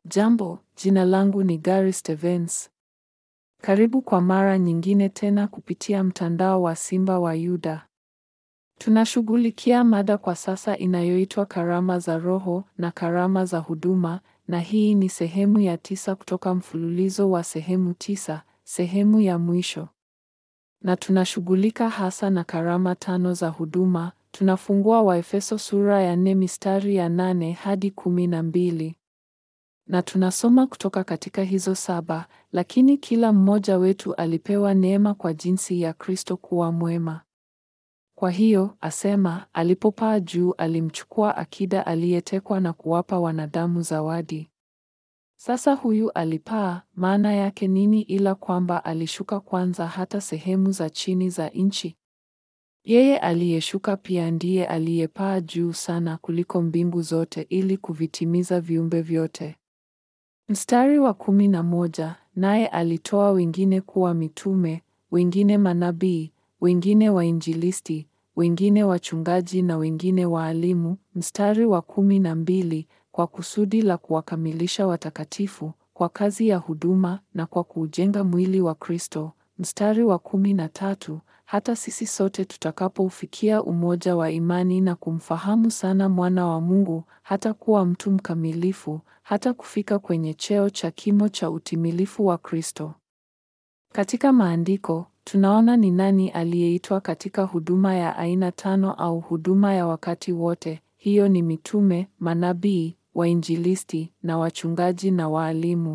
Jambo, jina langu ni Gary Stevens. Karibu kwa mara nyingine tena kupitia mtandao wa Simba wa Yuda. Tunashughulikia mada kwa sasa inayoitwa karama za Roho na karama za huduma, na hii ni sehemu ya tisa kutoka mfululizo wa sehemu tisa, sehemu ya mwisho. Na tunashughulika hasa na karama tano za huduma. Tunafungua Waefeso sura ya nne mistari ya nane hadi kumi na mbili na tunasoma kutoka katika hizo saba, lakini kila mmoja wetu alipewa neema kwa jinsi ya Kristo kuwa mwema. Kwa hiyo, asema, alipopaa juu alimchukua akida aliyetekwa na kuwapa wanadamu zawadi. Sasa huyu alipaa, maana yake nini ila kwamba alishuka kwanza hata sehemu za chini za nchi? Yeye aliyeshuka pia ndiye aliyepaa juu sana kuliko mbingu zote ili kuvitimiza viumbe vyote. Mstari wa kumi na moja, naye alitoa wengine kuwa mitume, wengine manabii, wengine wainjilisti, wengine wachungaji na wengine waalimu. Mstari wa kumi na mbili, kwa kusudi la kuwakamilisha watakatifu, kwa kazi ya huduma na kwa kuujenga mwili wa Kristo. Mstari wa kumi na tatu, hata sisi sote tutakapoufikia umoja wa imani na kumfahamu sana mwana wa Mungu, hata kuwa mtu mkamilifu, hata kufika kwenye cheo cha kimo cha utimilifu wa Kristo. Katika maandiko, tunaona ni nani aliyeitwa katika huduma ya aina tano au huduma ya wakati wote. Hiyo ni mitume, manabii, wainjilisti na wachungaji na waalimu.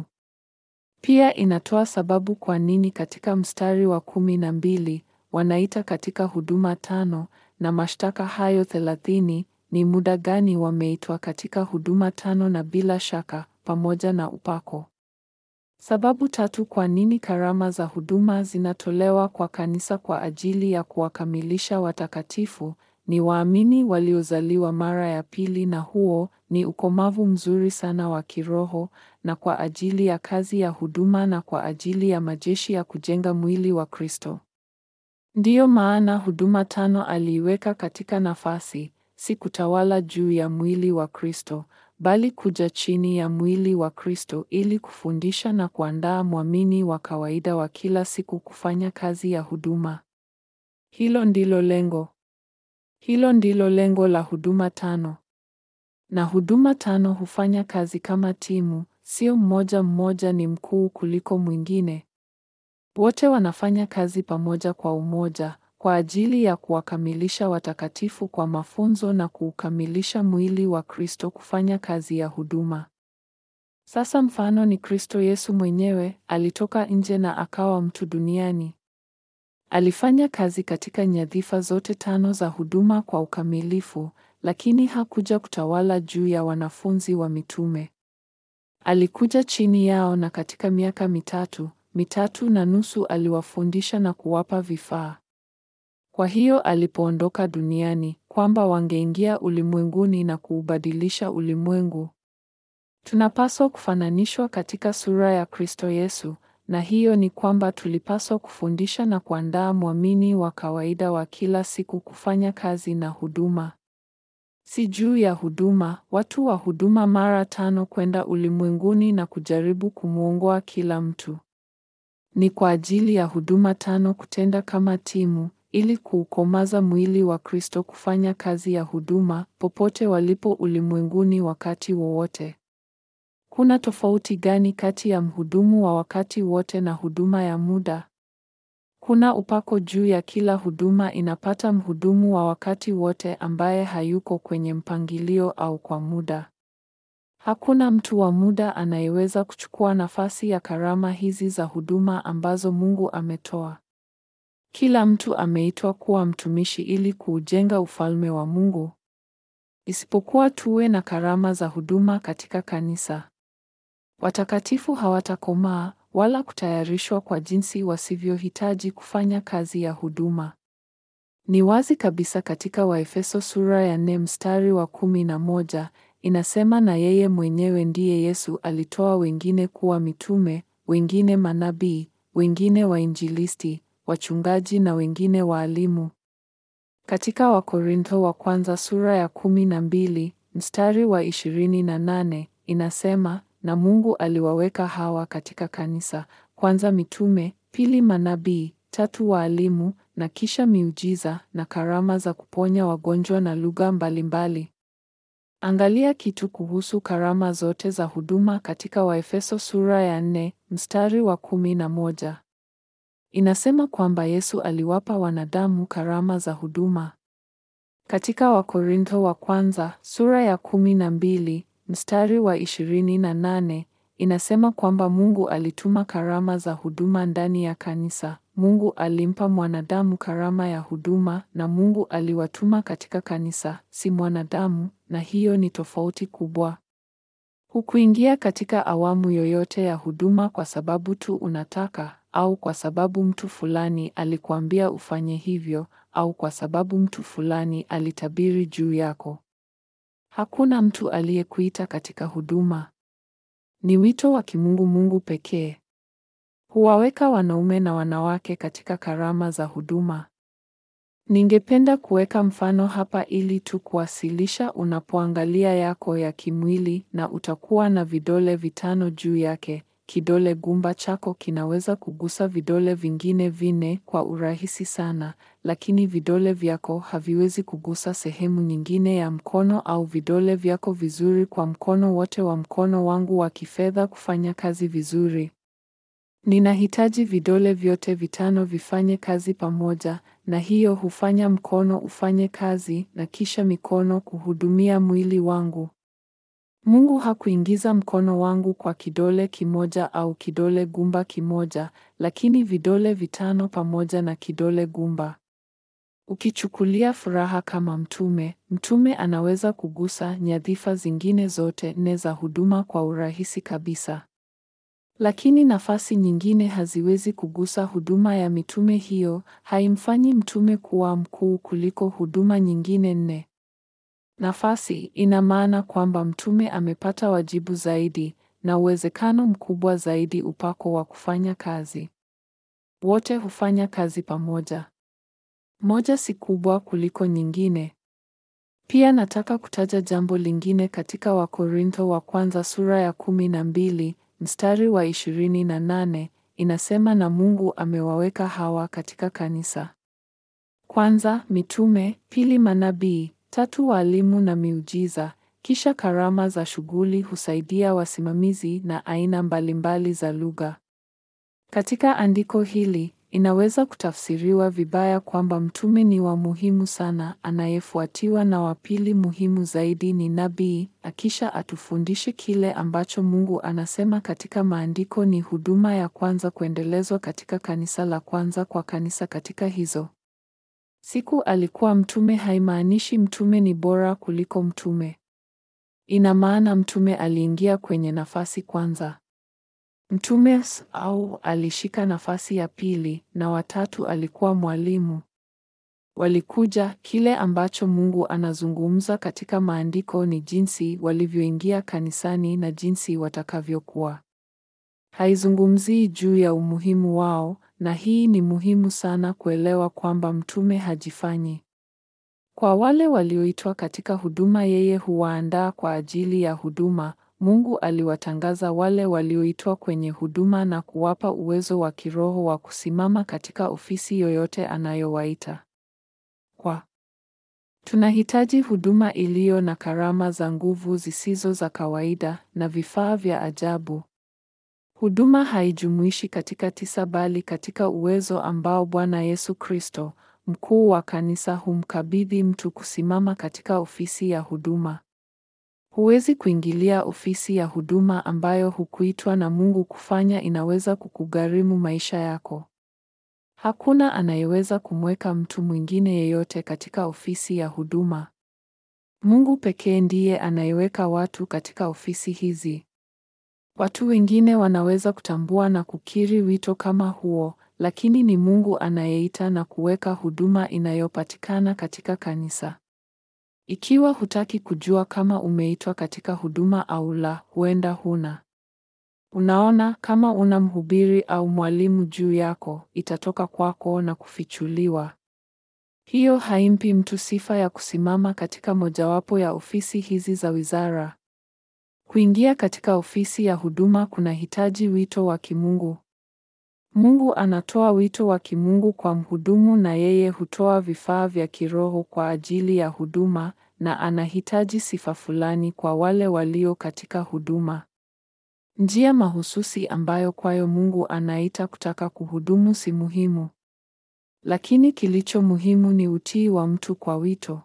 Pia inatoa sababu kwa nini katika mstari wa kumi na mbili wanaita katika huduma tano na mashtaka hayo thelathini ni muda gani wameitwa katika huduma tano na bila shaka pamoja na upako. Sababu tatu kwa nini karama za huduma zinatolewa kwa kanisa kwa ajili ya kuwakamilisha watakatifu ni waamini waliozaliwa mara ya pili na huo ni ukomavu mzuri sana wa kiroho na kwa ajili ya kazi ya huduma na kwa ajili ya majeshi ya kujenga mwili wa Kristo. Ndiyo maana huduma tano aliiweka katika nafasi, si kutawala juu ya mwili wa Kristo, bali kuja chini ya mwili wa Kristo ili kufundisha na kuandaa mwamini wa kawaida wa kila siku kufanya kazi ya huduma. Hilo ndilo lengo. Hilo ndilo lengo la huduma tano. Na huduma tano hufanya kazi kama timu, sio mmoja mmoja ni mkuu kuliko mwingine. Wote wanafanya kazi pamoja kwa umoja kwa ajili ya kuwakamilisha watakatifu kwa mafunzo na kuukamilisha mwili wa Kristo kufanya kazi ya huduma. Sasa mfano ni Kristo Yesu mwenyewe alitoka nje na akawa mtu duniani. Alifanya kazi katika nyadhifa zote tano za huduma kwa ukamilifu, lakini hakuja kutawala juu ya wanafunzi wa mitume. Alikuja chini yao na katika miaka mitatu, mitatu na nusu aliwafundisha na kuwapa vifaa. Kwa hiyo alipoondoka duniani, kwamba wangeingia ulimwenguni na kuubadilisha ulimwengu. Tunapaswa kufananishwa katika sura ya Kristo Yesu, na hiyo ni kwamba tulipaswa kufundisha na kuandaa mwamini wa kawaida wa kila siku kufanya kazi na huduma. Si juu ya huduma, watu wa huduma mara tano kwenda ulimwenguni na kujaribu kumwongoa kila mtu. Ni kwa ajili ya huduma tano kutenda kama timu ili kuukomaza mwili wa Kristo kufanya kazi ya huduma popote walipo ulimwenguni wakati wowote. Kuna tofauti gani kati ya mhudumu wa wakati wote na huduma ya muda? Kuna upako juu ya kila huduma inapata mhudumu wa wakati wote ambaye hayuko kwenye mpangilio au kwa muda. Hakuna mtu wa muda anayeweza kuchukua nafasi ya karama hizi za huduma ambazo Mungu ametoa. Kila mtu ameitwa kuwa mtumishi ili kuujenga ufalme wa Mungu. Isipokuwa tuwe na karama za huduma katika kanisa. Watakatifu hawatakomaa wala kutayarishwa kwa jinsi wasivyohitaji kufanya kazi ya huduma. Ni wazi kabisa katika Waefeso sura ya nne mstari wa kumi na moja inasema, na yeye mwenyewe ndiye Yesu alitoa wengine kuwa mitume, wengine manabii, wengine wainjilisti, wachungaji na wengine waalimu. Katika Wakorintho wa kwanza sura ya kumi na mbili mstari wa ishirini na nane inasema na Mungu aliwaweka hawa katika kanisa: kwanza mitume, pili manabii, tatu waalimu, na kisha miujiza na karama za kuponya wagonjwa na lugha mbalimbali. Angalia kitu kuhusu karama zote za huduma katika Waefeso sura ya nne mstari wa kumi na moja. Inasema kwamba Yesu aliwapa wanadamu karama za huduma. Katika Wakorintho wa kwanza sura ya kumi na mbili mstari wa ishirini na nane inasema kwamba Mungu alituma karama za huduma ndani ya kanisa. Mungu alimpa mwanadamu karama ya huduma na Mungu aliwatuma katika kanisa, si mwanadamu, na hiyo ni tofauti kubwa. Hukuingia katika awamu yoyote ya huduma kwa sababu tu unataka au kwa sababu mtu fulani alikuambia ufanye hivyo au kwa sababu mtu fulani alitabiri juu yako. Hakuna mtu aliyekuita katika huduma. Ni wito wa kimungu Mungu pekee. Huwaweka wanaume na wanawake katika karama za huduma. Ningependa kuweka mfano hapa ili tu kuwasilisha unapoangalia yako ya kimwili na utakuwa na vidole vitano juu yake. Kidole gumba chako kinaweza kugusa vidole vingine vinne kwa urahisi sana, lakini vidole vyako haviwezi kugusa sehemu nyingine ya mkono au vidole vyako vizuri kwa mkono wote wa mkono wangu wa kifedha kufanya kazi vizuri. Ninahitaji vidole vyote vitano vifanye kazi pamoja, na hiyo hufanya mkono ufanye kazi na kisha mikono kuhudumia mwili wangu. Mungu hakuingiza mkono wangu kwa kidole kimoja au kidole gumba kimoja, lakini vidole vitano pamoja na kidole gumba. Ukichukulia furaha kama mtume, mtume anaweza kugusa nyadhifa zingine zote nne za huduma kwa urahisi kabisa. Lakini nafasi nyingine haziwezi kugusa huduma ya mitume. Hiyo haimfanyi mtume kuwa mkuu kuliko huduma nyingine nne. Nafasi ina maana kwamba mtume amepata wajibu zaidi na uwezekano mkubwa zaidi upako wa kufanya kazi. Wote hufanya kazi pamoja. Moja si kubwa kuliko nyingine. Pia nataka kutaja jambo lingine katika Wakorintho wa kwanza sura ya kumi na mbili mstari wa ishirini na nane inasema, na Mungu amewaweka hawa katika kanisa: kwanza mitume, pili manabii, tatu walimu na miujiza, kisha karama za shughuli husaidia wasimamizi na aina mbalimbali za lugha. Katika andiko hili inaweza kutafsiriwa vibaya kwamba mtume ni wa muhimu sana, anayefuatiwa na wa pili muhimu zaidi ni nabii, akisha atufundishe kile ambacho Mungu anasema katika maandiko ni huduma ya kwanza kuendelezwa katika kanisa la kwanza kwa kanisa katika hizo siku alikuwa mtume haimaanishi mtume ni bora kuliko mtume. Ina maana mtume aliingia kwenye nafasi kwanza. Mtume au alishika nafasi ya pili na watatu alikuwa mwalimu. Walikuja. Kile ambacho Mungu anazungumza katika maandiko ni jinsi walivyoingia kanisani na jinsi watakavyokuwa. Haizungumzii juu ya umuhimu wao, na hii ni muhimu sana kuelewa kwamba mtume hajifanyi. Kwa wale walioitwa katika huduma, yeye huwaandaa kwa ajili ya huduma. Mungu aliwatangaza wale walioitwa kwenye huduma na kuwapa uwezo wa kiroho wa kusimama katika ofisi yoyote anayowaita. Kwa tunahitaji huduma iliyo na karama za nguvu zisizo za kawaida na vifaa vya ajabu. Huduma haijumuishi katika tisa bali katika uwezo ambao Bwana Yesu Kristo, mkuu wa kanisa, humkabidhi mtu kusimama katika ofisi ya huduma. Huwezi kuingilia ofisi ya huduma ambayo hukuitwa na Mungu kufanya. Inaweza kukugharimu maisha yako. Hakuna anayeweza kumweka mtu mwingine yeyote katika ofisi ya huduma. Mungu pekee ndiye anayeweka watu katika ofisi hizi. Watu wengine wanaweza kutambua na kukiri wito kama huo, lakini ni Mungu anayeita na kuweka huduma inayopatikana katika kanisa. Ikiwa hutaki kujua kama umeitwa katika huduma au la, huenda huna. Unaona, kama una mhubiri au mwalimu juu yako, itatoka kwako na kufichuliwa. Hiyo haimpi mtu sifa ya kusimama katika mojawapo ya ofisi hizi za wizara. Kuingia katika ofisi ya huduma kunahitaji wito wa kimungu. Mungu anatoa wito wa kimungu kwa mhudumu na yeye hutoa vifaa vya kiroho kwa ajili ya huduma na anahitaji sifa fulani kwa wale walio katika huduma. Njia mahususi ambayo kwayo Mungu anaita kutaka kuhudumu si muhimu. Lakini kilicho muhimu ni utii wa mtu kwa wito.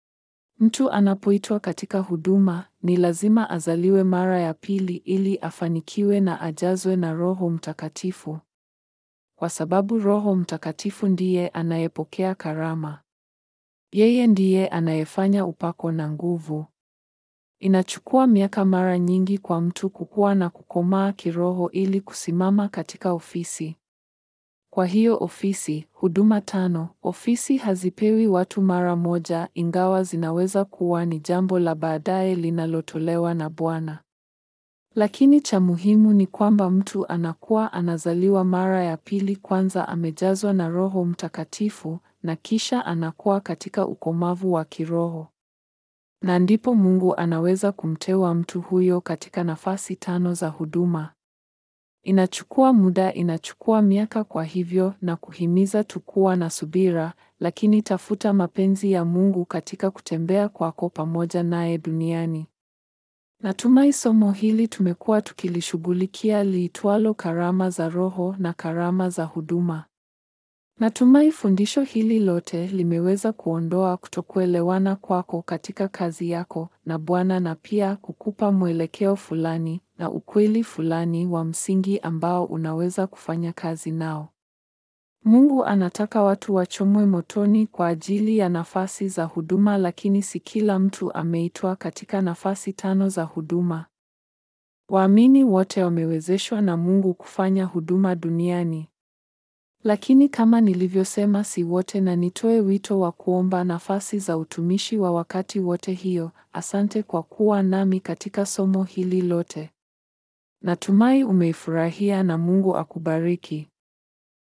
Mtu anapoitwa katika huduma, ni lazima azaliwe mara ya pili ili afanikiwe na ajazwe na Roho Mtakatifu. Kwa sababu Roho Mtakatifu ndiye anayepokea karama. Yeye ndiye anayefanya upako na nguvu. Inachukua miaka mara nyingi kwa mtu kukua na kukomaa kiroho ili kusimama katika ofisi. Kwa hiyo ofisi, huduma tano, ofisi hazipewi watu mara moja ingawa zinaweza kuwa ni jambo la baadaye linalotolewa na Bwana. Lakini cha muhimu ni kwamba mtu anakuwa anazaliwa mara ya pili kwanza amejazwa na Roho Mtakatifu na kisha anakuwa katika ukomavu wa kiroho. Na ndipo Mungu anaweza kumteua mtu huyo katika nafasi tano za huduma. Inachukua muda, inachukua miaka kwa hivyo na kuhimiza tukuwa na subira, lakini tafuta mapenzi ya Mungu katika kutembea kwako pamoja naye duniani. Natumai somo hili tumekuwa tukilishughulikia liitwalo karama za Roho na karama za huduma. Natumai fundisho hili lote limeweza kuondoa kutokuelewana kwako katika kazi yako na Bwana na pia kukupa mwelekeo fulani na ukweli fulani wa msingi ambao unaweza kufanya kazi nao. Mungu anataka watu wachomwe motoni kwa ajili ya nafasi za huduma lakini si kila mtu ameitwa katika nafasi tano za huduma. Waamini wote wamewezeshwa na Mungu kufanya huduma duniani. Lakini kama nilivyosema si wote na nitoe wito wa kuomba nafasi za utumishi wa wakati wote hiyo. Asante kwa kuwa nami katika somo hili lote. Natumai umeifurahia na Mungu akubariki.